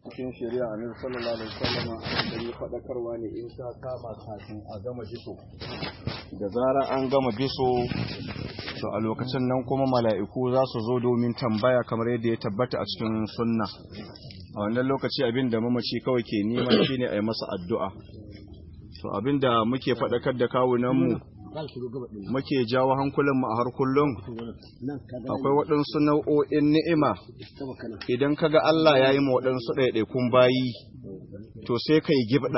cikin shari'a annabi sallallahu alaihi wasallam an gari fadakarwa ne in ta kama kafin a gama biso da zara an gama biso to a lokacin nan kuma mala'iku za su zo domin tambaya kamar yadda ya tabbata a cikin sunna a wannan lokaci abin da mamaci kawai ke nema shine a yi masa addu'a to abin da muke faɗakar da kawunanmu muke jawo hankulanmu a har kullum akwai waɗansu nau'o'in ni'ima idan kaga Allah ya yi ma waɗansu ɗaiɗaikun bayi to sai kai gibda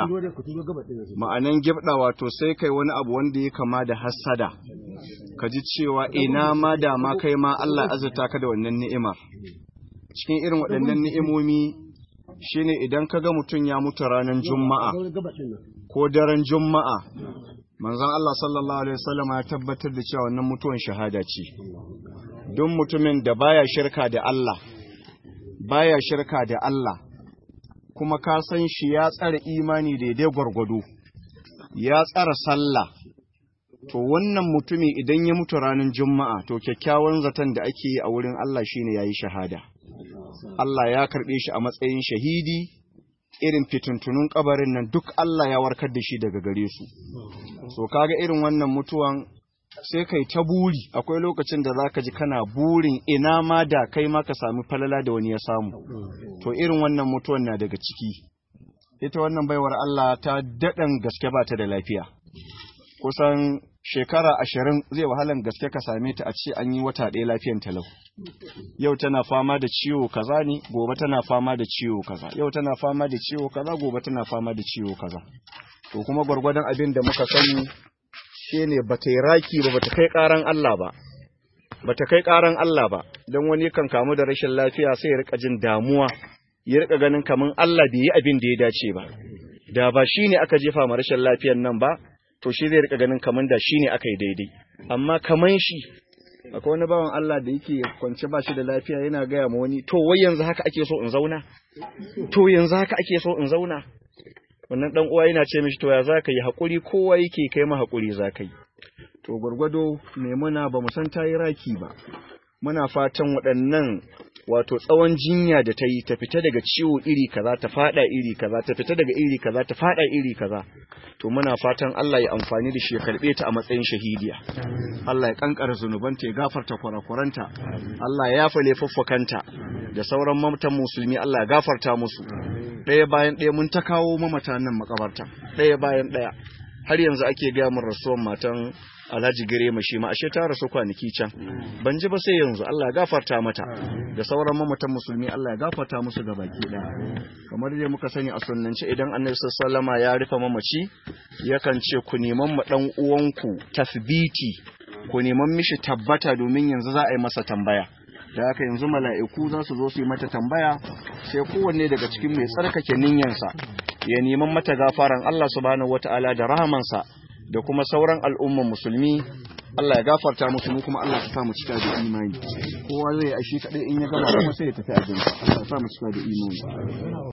ma'anan gibda wato sai kai wani abu wanda ya kama da hassada ka ji cewa ina ma da ma kai ma Allah azurta ka da wannan ni'imar cikin irin waɗannan ni'imomi shine idan kaga mutum ya mutu ranar juma'a ko daren juma'a manzon Allah sallallahu alaihi wasallam ya tabbatar da cewa wannan mutuwan shahada ce don mutumin da baya shirka da Allah baya shirka da Allah kuma ka san shi ya tsara imani daidai gwargwado ya tsara sallah to wannan mutumi idan ya mutu ranar juma'a to kyakkyawan zaton da ake yi a wurin Allah shine yayi shahada Allah ya karbe shi a matsayin shahidi irin fituntunun kabarin nan duk Allah ya warkar da shi daga gare su so kaga irin wannan mutuwan sai kai ta buri akwai lokacin da zaka ji kana burin ina ma da kai ma ka sami falala da wani ya samu to irin wannan mutuwan na daga ciki ita wannan baiwar Allah ta daɗan gaske ba ta da lafiya kusan shekara ashirin zai wahalan gaske ka same ta a ce an yi wata ɗaya lafiyan talau yau tana fama da ciwo kaza ne gobe tana fama da ciwo kaza yau tana fama da ciwo kaza gobe tana fama da ciwo kaza to kuma gwargwadon abin da muka sani shine bata yi raki ba bata kai karan Allah ba bata kai karan Allah ba dan wani kan kamu da rashin lafiya sai ya rika jin damuwa ya rika ganin kaman Allah bai yi abin da ya dace ba da ba shine aka jefa ma rashin lafiyan nan ba to shi zai rika ganin kaman da shine aka yi daidai amma kaman shi akwai wani bawan Allah da yake kwance ba shi da lafiya yana gaya ma wani to wai yanzu haka ake so in zauna to yanzu haka ake so in zauna wannan dan uwa yana ce mishi to ya zaka yi hakuri kowa yake kai ma hakuri zaka yi to gurgwado muna ba mu san tayi raki ba muna fatan waɗannan wato tsawon jinya da ta yi ta fita daga ciwo iri kaza ta fada iri kaza ta fita daga iri kaza ta fada iri kaza to muna fatan Allah ya amfani da shi ya karbe ta a matsayin shahidiya Allah ya kankara zunubanta ya gafarta kurakuranta Allah ya yafa laifuffukanta da sauran mamatan musulmi Allah ya gafarta musu ɗaya bayan ɗaya mun ta kawo mamata nan makabarta ɗaya bayan ɗaya har yanzu ake gaya mun rasuwan matan Alhaji Girema shi ma ashe ta rasu kwanaki can ban ji ba sai yanzu Allah ya gafarta mata da sauran mamatan musulmi Allah ya gafarta musu ga baki ɗaya kamar dai muka sani a sunnance idan Annabi sallallahu ya rufe mamaci yakan ce ku neman mu dan uwanku tasbiti ku neman mishi tabbata domin yanzu za a yi masa tambaya da haka yanzu mala'iku za su zo su yi mata tambaya sai kowanne daga cikin mai tsarkake ninyansa ya neman mata gafaran Allah subhanahu wata'ala da rahamansa da kuma sauran al'umman musulmi Allah ya gafarta musu mu kuma Allah ya sa mu cika da imani kowa zai ashi kadai in ya gama kuma sai ya tafi ajinsa Allah ya sa mu cika da imani